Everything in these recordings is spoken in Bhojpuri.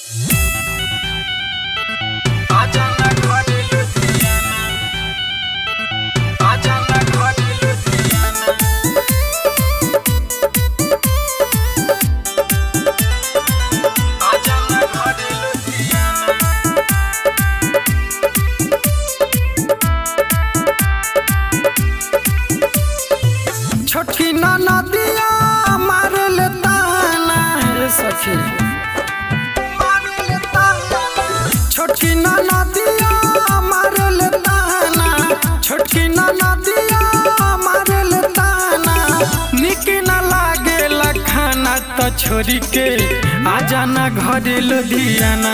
छोटकी नदिया मारल ताना छोटकी नदिया मारल ताना निक न लागेला खाना त छोरी के आजा न घरे लुधियाना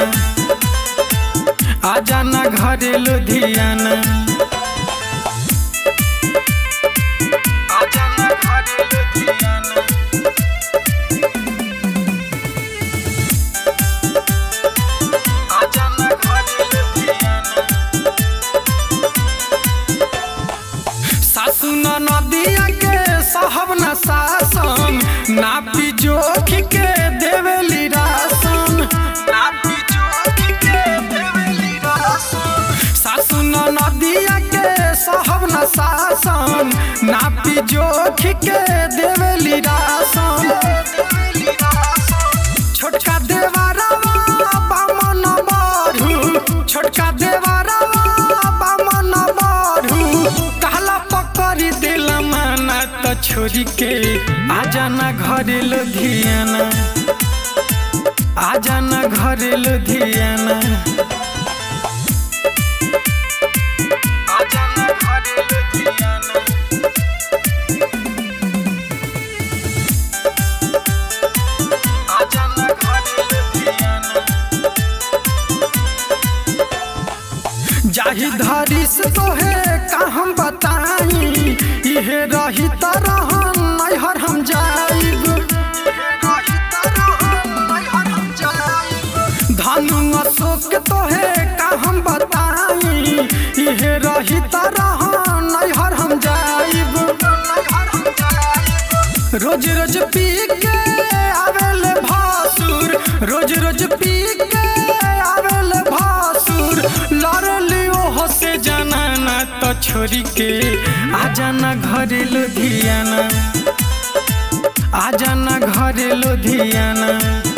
आजा न घरे लुधियाना आजा न घरे लुधियाना आजा न घरे लुधियाना सासु न नदिया के सहब न सासन नापी जोख के देवेली रासन नापी जोख के देवेली रासन सासु न नदिया के सहब न सासन नापी जोख के देवेली रासन छोटका देवारवा बामन बारू छोटका देवारवा बामन बारू कहला पकड़ी दिल माना त छोरी के आजा न घरे लुधियाना आजा न घरे लुधियाना आजा न घरे लुधियाना आजा न घरे लुधियाना जाहि धरी से तोहे का हम बताई इहे रही तरहन नैहर हम जाइब धनु अशोक तोहे का हम बताई इहे रही तरहन नैहर हम जाइब रोज रोज पी के आवेले भासुर रोज रोज पी के आवेले भासुर लड़ली ओहो से जनाना तो छोरी के आजा न घरे लुधियाना आजा न घरे लुधियाना